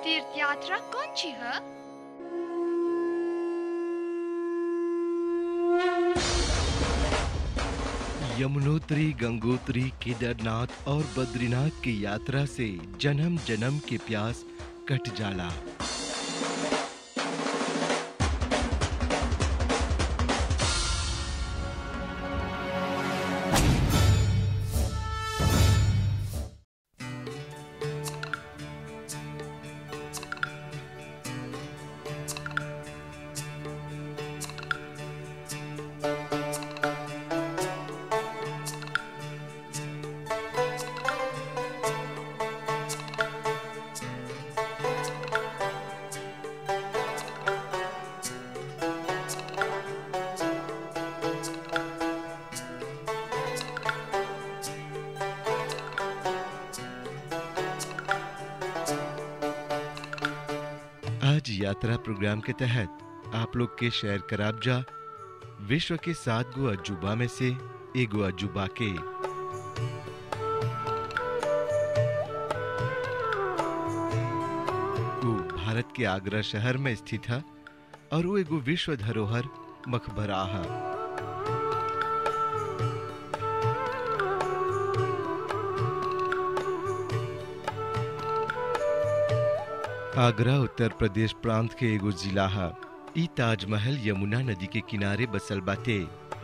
तीर्थ यात्रा कौन सी है यमुनोत्री गंगोत्री केदारनाथ और बद्रीनाथ की यात्रा से जन्म जन्म के प्यास कट जाला आज यात्रा प्रोग्राम के तहत आप लोग के शेयर कराबजा विश्व के सात गो अजूबा में से एगो अजूबा के वो भारत के आगरा शहर में स्थित है और वो एगो विश्व धरोहर मकबरा है आगरा उत्तर प्रदेश प्रांत के एगो जिला है ई ताजमहल यमुना नदी के किनारे बसल बाटे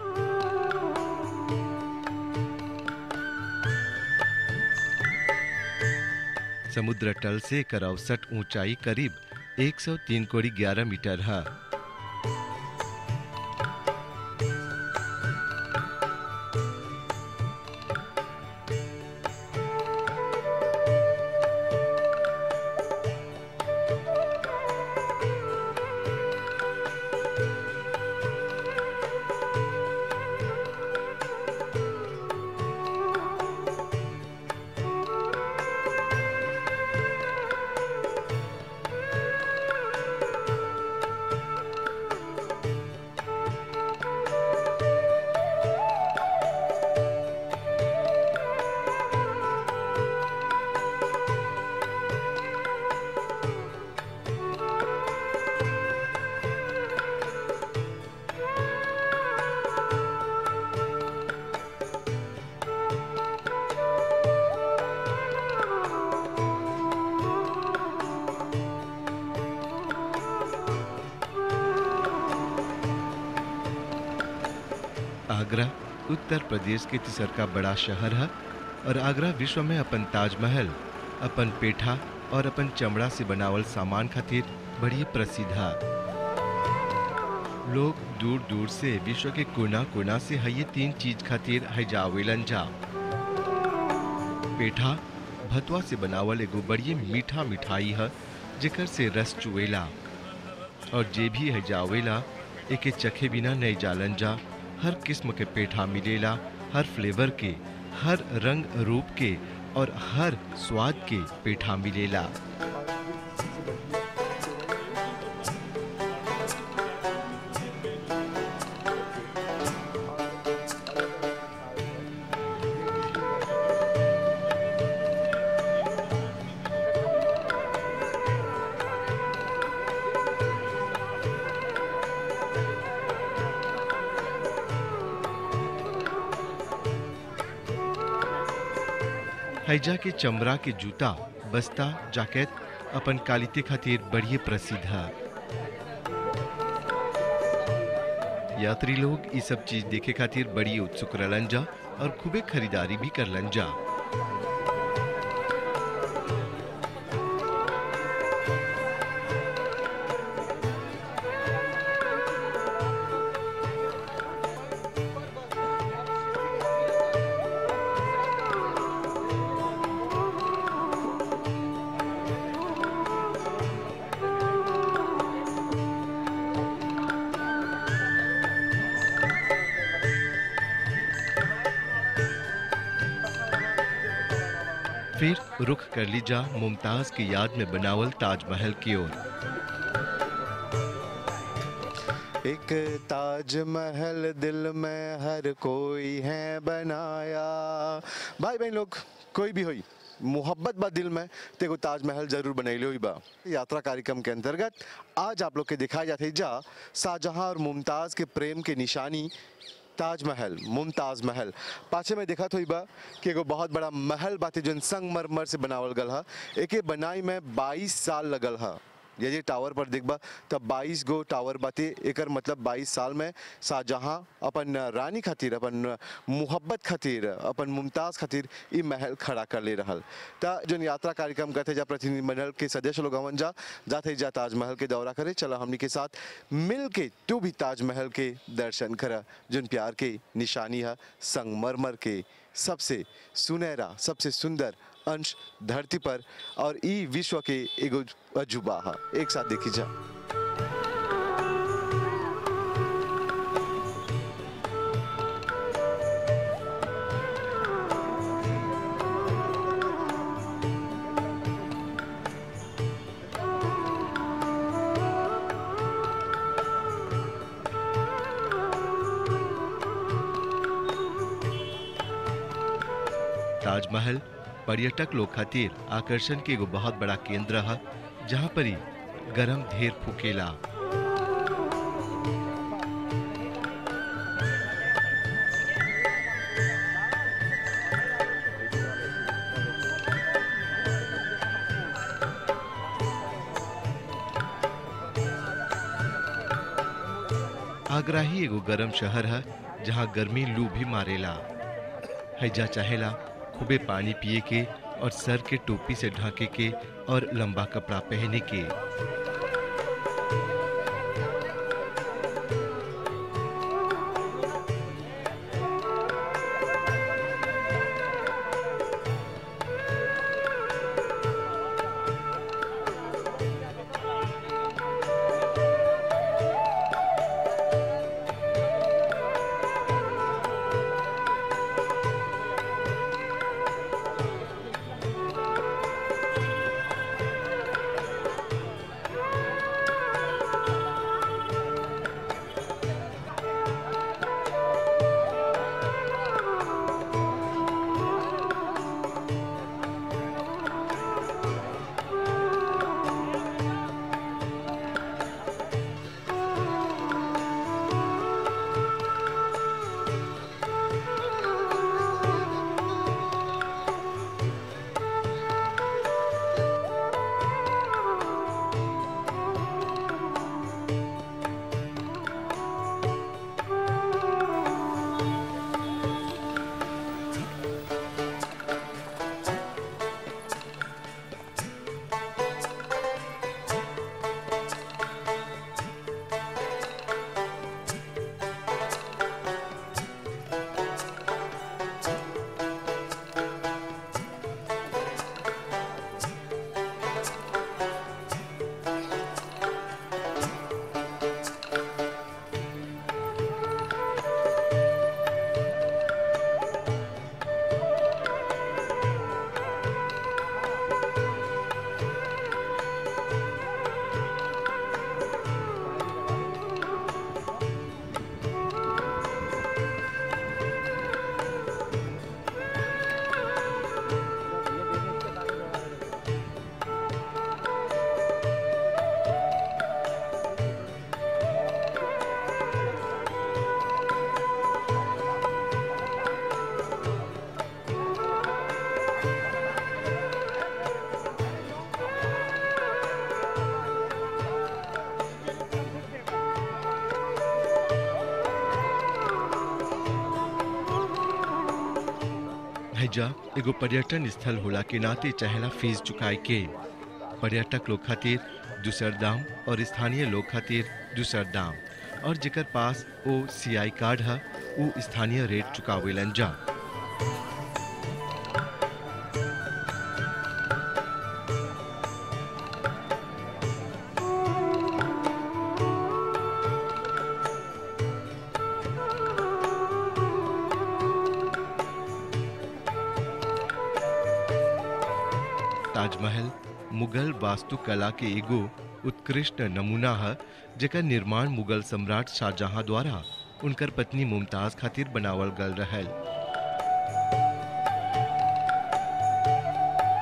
समुद्र तल से एकर औसत ऊंचाई करीब 103 कोड़ी 11 मीटर है आगरा उत्तर प्रदेश के तीसर का बड़ा शहर है और आगरा विश्व में अपन ताजमहल अपन पेठा और अपन चमड़ा से बनावल सामान खातिर बड़ी प्रसिद्ध है लोग दूर दूर से विश्व के कोना कोना से है ये तीन चीज खातिर है जावेलन जा पेठा भतवा से बनावल एगो बड़ी मीठा मिठाई है जेकर से रस चुएला और जे भी है जावेला एके चखे बिना नहीं जालन जा हर किस्म के पेठा मिलेला हर फ्लेवर के हर रंग रूप के और हर स्वाद के पेठा मिलेला हैजा के चमड़ा के जूता बस्ता जैकेट अपन कालिते खातिर बढ़िया प्रसिद्ध है यात्री लोग ये सब चीज देखे खातिर बड़ी उत्सुक रहलन जा और खूबे खरीदारी भी करलन जा फिर रुख कर लीजा मुमताज की याद में बनावल ताजमहल की ओर एक ताजमहल दिल में हर कोई है बनाया भाई बहन लोग कोई भी होई मोहब्बत बा दिल में तो एगो ताजमहल जरूर बनैले हुई बा यात्रा कार्यक्रम के अंतर्गत आज आप लोग के दिखाई जाते जा शाहजहां और मुमताज़ के प्रेम के निशानी ताजमहल मुमताज महल पाछे में देखा हुई बा कि एगो बहुत बड़ा महल बाटे जो संगमरमर से बनावल गल हा एके बनाई में 22 साल लगल हा यदि टावर पर देखबा तब 22 गो टावर बाटे एकर मतलब 22 साल में शाहजहां अपन रानी खातिर अपन मोहब्बत खातिर अपन मुमताज खातिर ई महल खड़ा कर ले रहल त जोन यात्रा कार्यक्रम करते जा प्रतिनिधि मंडल के सदस्य लोग हवन जा जाते जा ताजमहल के दौरा करे चला हमनी के साथ मिल के तू भी ताजमहल के दर्शन करा जोन प्यार के निशानी है संगमरमर के सबसे सुनहरा सबसे सुंदर अंश धरती पर और ई विश्व के एगो अजूबा है एक साथ देखी जा ताजमहल पर्यटक लोग खातिर आकर्षण के एगो बहुत बड़ा केंद्र है जहाँ पर ही गरम ढेर फुकेला आगरा ही एगो गरम शहर है जहाँ गर्मी लू भी मारेला हैजा चाहेला खूबे पानी पिए के और सर के टोपी से ढके के और लंबा कपड़ा पहने के हैजा एगो पर्यटन स्थल होला के नाते चाहेला फीस चुकाए के पर्यटक लोग खातिर दूसर दाम और स्थानीय लोग खातिर दूसर दाम और जेकर पास ओ सीआई कार्ड है वो स्थानीय रेट चुकावेलन जा ताजमहल मुगल वास्तुकला के एगो उत्कृष्ट नमूना है जेकर निर्माण मुगल सम्राट शाहजहां द्वारा उनकर पत्नी मुमताज खातिर बनावल गल रहल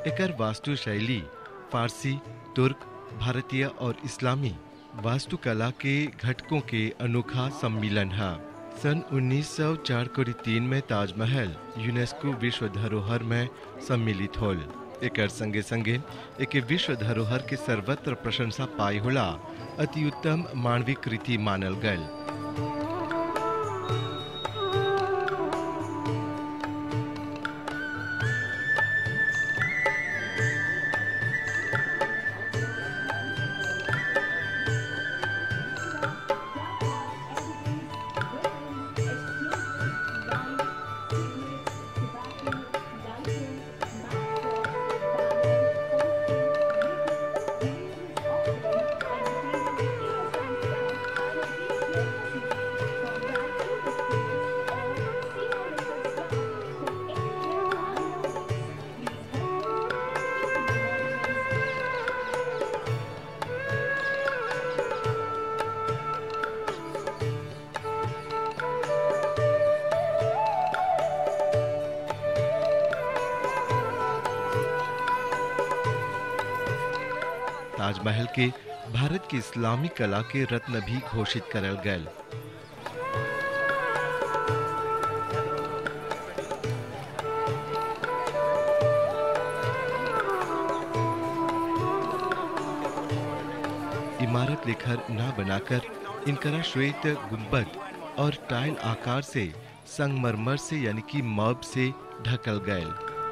एकर वास्तु शैली फारसी तुर्क भारतीय और इस्लामी वास्तुकला के घटकों के अनोखा सम्मिलन है सन 1904 को तीन में ताजमहल यूनेस्को विश्व धरोहर में सम्मिलित होल एकर संगे संगे एक विश्व धरोहर के सर्वत्र प्रशंसा पाई होला अति उत्तम मानविक कृति मानल गल ताजमहल के भारत की इस्लामी कला के रत्न भी घोषित करल गल इमारत लेखर ना बनाकर इनकरा श्वेत गुंबद और टाइल आकार से संगमरमर से यानी कि मर्ब से ढकल गए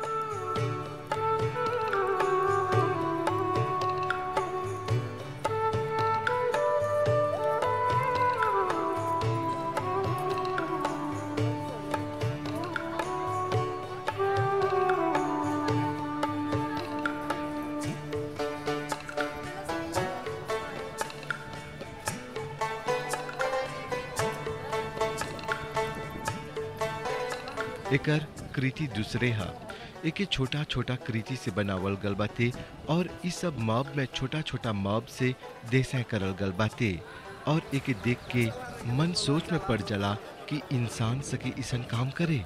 एकर कृति दूसरे हा एके छोटा छोटा कृति से बनावल गल बाते और इस सब मॉब में छोटा छोटा मॉब से देसा करल गल बाते और एके देख के मन सोच में पड़ जला कि इंसान सके इसन काम करे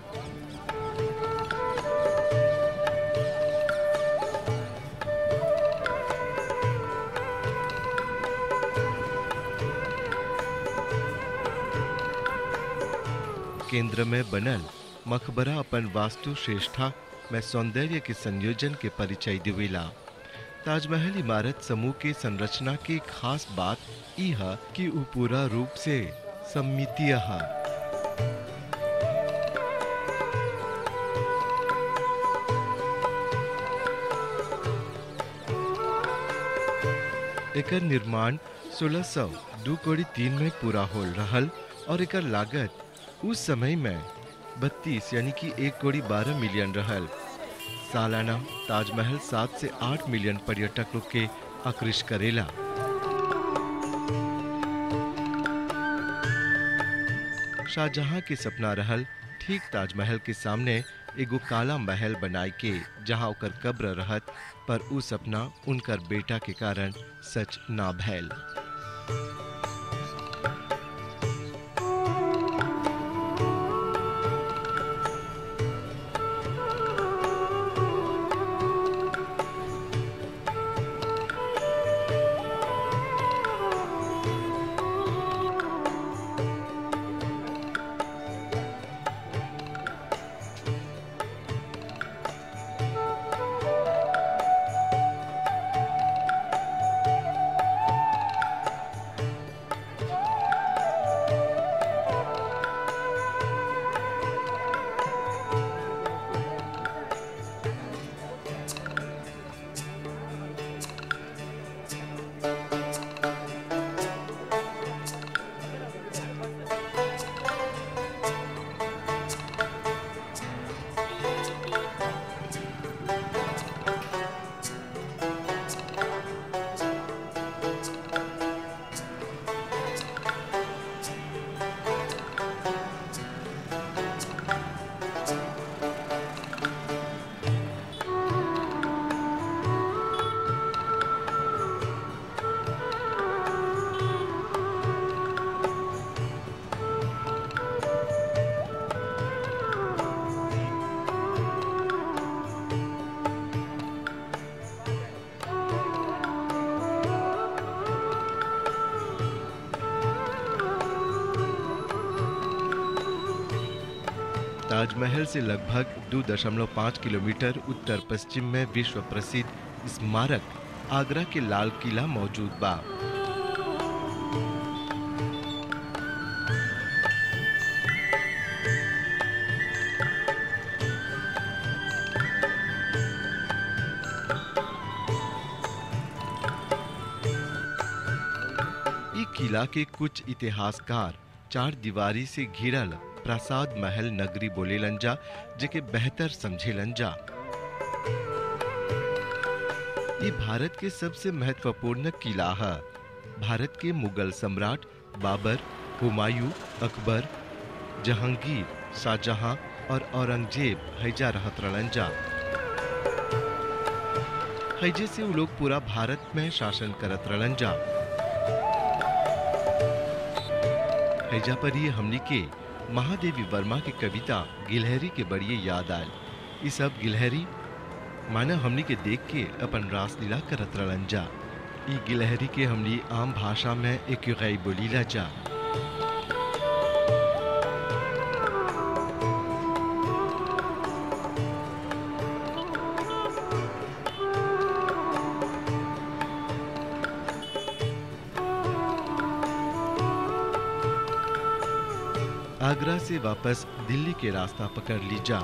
केंद्र में बनल मकबरा अपन वास्तु श्रेष्ठा में सौंदर्य के संयोजन के परिचय दिवेला ताजमहल इमारत समूह के संरचना की खास बात ई है कि उ पूरा रूप से सम्मितीय है एकर निर्माण 1600 दू कोड़ी तीन में पूरा होल रहल और एकर लागत उस समय में बत्तीस यानी कि एक कोड़ी बारह मिलियन रहल सालाना ताजमहल सात से आठ मिलियन पर्यटक लोग के आकृष्ट करेला शाहजहां के सपना रहल ठीक ताजमहल के सामने एगो काला महल बनाए के जहां ओकर कब्र रहत पर उ सपना उनकर बेटा के कारण सच ना भैल ताजमहल से लगभग 2.5 किलोमीटर उत्तर पश्चिम में विश्व प्रसिद्ध स्मारक आगरा के लाल किला मौजूद बा ई किला के कुछ इतिहासकार चार दीवारी से घिरल प्रसाद महल नगरी बोलेलन जा जेके बेहतर समझेलन जा ये भारत के सबसे महत्वपूर्ण किला है भारत के मुगल सम्राट बाबर हुमायूं अकबर जहांगीर शाहजहां और औरंगजेब हैजा रहत रहलन जा हैजे से वो लोग पूरा भारत में शासन करत रहलन जा हैजा पर ही हमनी के महादेवी वर्मा के कविता गिलहरी के बड़िए याद आयल ई सब गिलहरी माना हमनी के देख के अपन रासलीला करत रहलन जा ई गिलहरी के हमनी आम भाषा में एक गई बोलीला जा आगरा से वापस दिल्ली के रास्ता पकड़ ली जा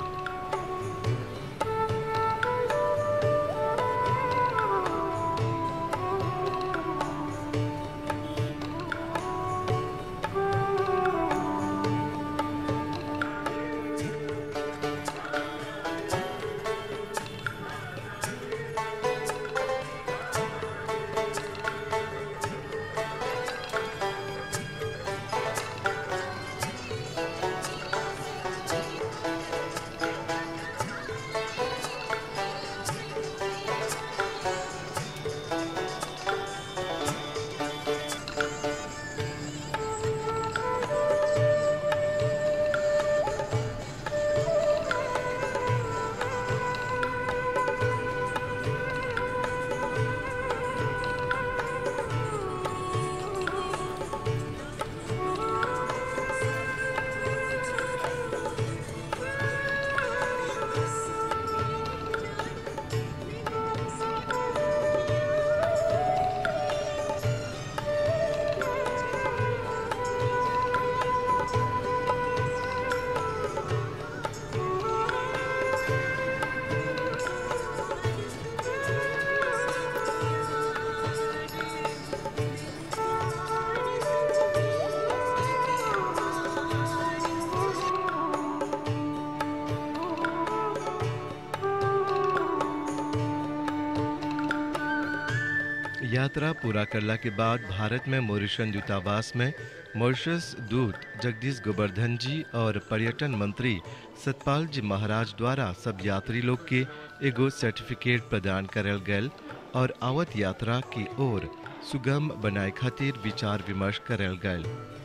यात्रा पूरा करला के बाद भारत में मॉरिशन दूतावास में मॉरिशस दूत जगदीश गोवर्धन जी और पर्यटन मंत्री सतपाल जी महाराज द्वारा सब यात्री लोग के एगो सर्टिफिकेट प्रदान करल गयल और आवत यात्रा की ओर सुगम बनाए खातिर विचार विमर्श करल गयल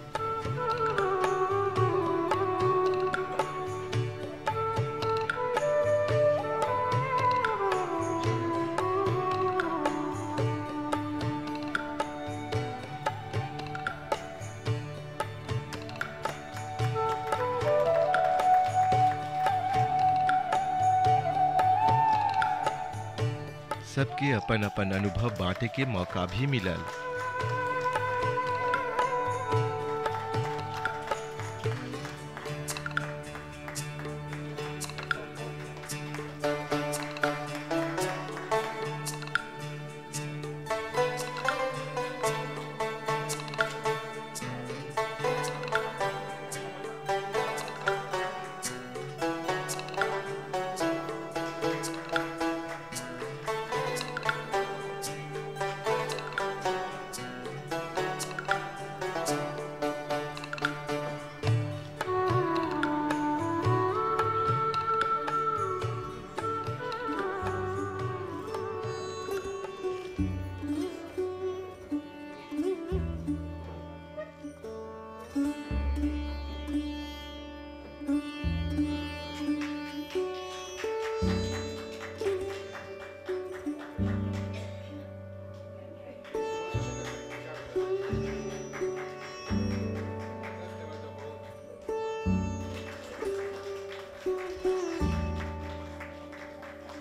सबके अपन अपन अनुभव बांटे के मौका भी मिलल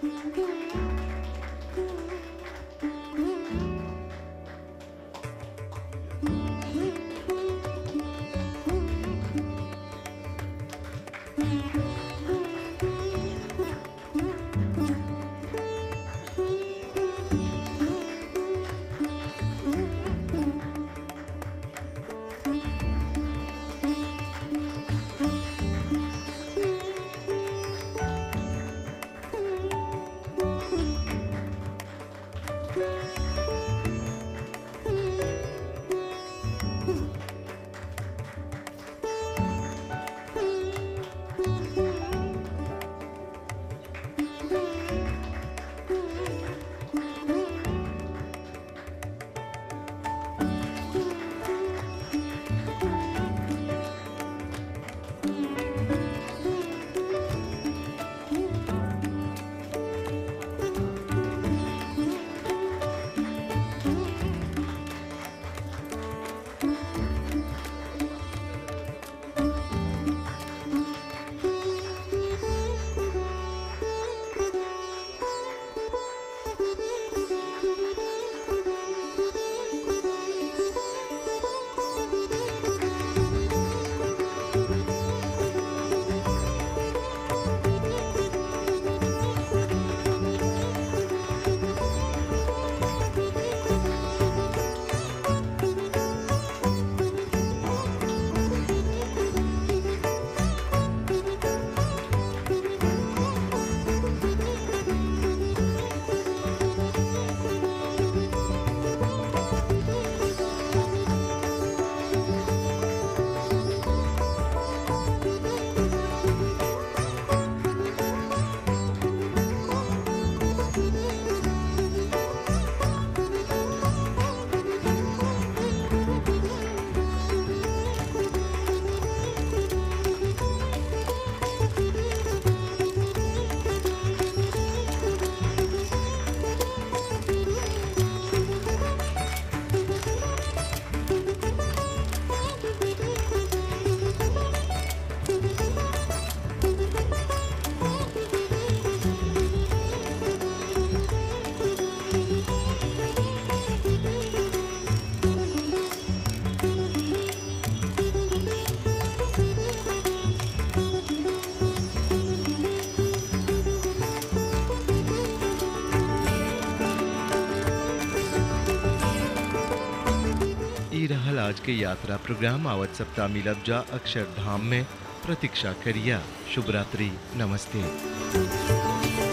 ई रहल आज के यात्रा प्रोग्राम आवत सप्ताह मिलब जा अक्षरधाम में प्रतीक्षा करिया शुभ रात्रि नमस्ते